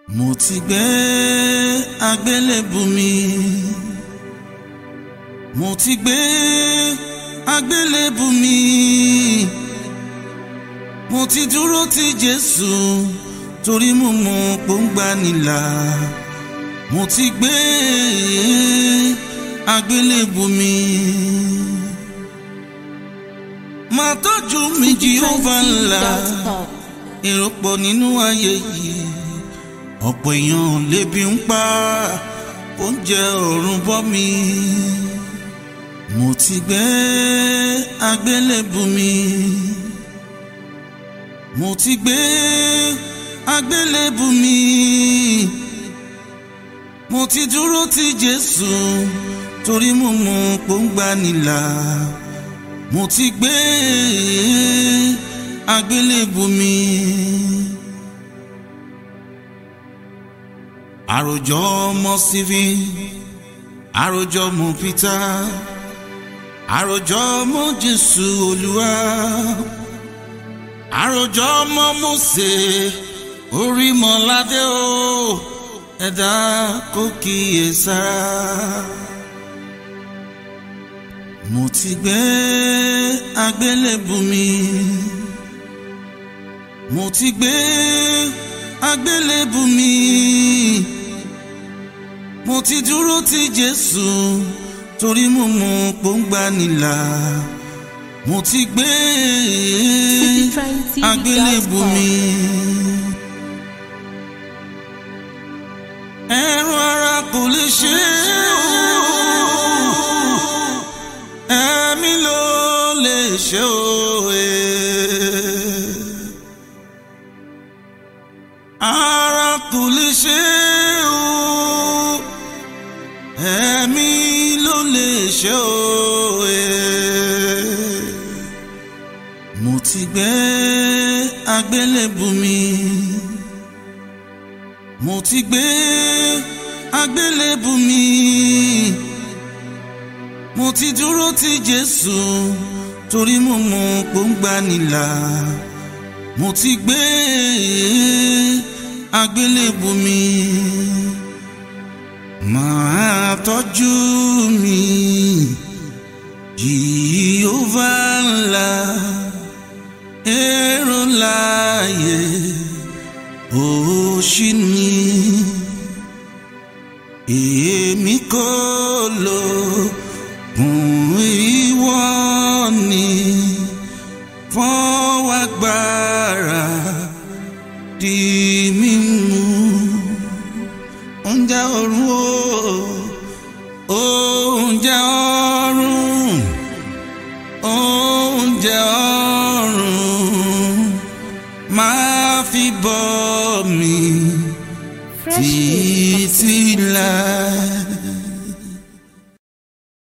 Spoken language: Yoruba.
mo ti gbé agbélébù mi mo ti gbé agbélébù mi mo ti dúró ti Jésù torí mo mọ pòǹgbà nílà mo ti gbé agbélébù mi máa tọ́jú mi Jèhófà ńlá èrò pọ̀ nínú ayé yìí ọ̀pọ̀ èèyàn lébi ń pa oúnjẹ ọ̀run bọ́ mi mo ti gbé agbélébù mi mo ti gbé agbélébù mi mo ti dúró ti Jésù torí mo mọ pòǹgbà nílà mo ti gbé agbélébù mi. àròjọ ọmọ Stephen àròjọ ọmọ Peter àròjọ ọmọ Jésù Olúwa àròjọ ọmọ Mósè Orímọládé o ẹ̀dá kò kíyè sára mo ti gbé agbélébù mi mo ti gbé agbélébù mi mo ti dúró ti Jésù torí mo mọ pòǹgbà nílà mo ti gbé agbélébù mi. ẹ̀rù ara kò lè ṣe é ẹ̀mí ló lè ṣe òye. ara kò lè ṣe o ẹ̀mí ló lè ṣe o mo ti gbé agbélébù mi mo ti gbé agbélébù mi mo ti dúró ti Jésù torí mo mọ pòǹgbà nílà mo ti gbé agbélébù mi máa tọ́jú mi Jèhófà ńlá èrò láàyè òṣì mi èmi kò lò fún ìwọ ni fọwọ́ agbára di mímú oúnjẹ ọ̀run o oúnjẹ ọ̀run oúnjẹ ọ̀run máa fi bọ́ mi títí láì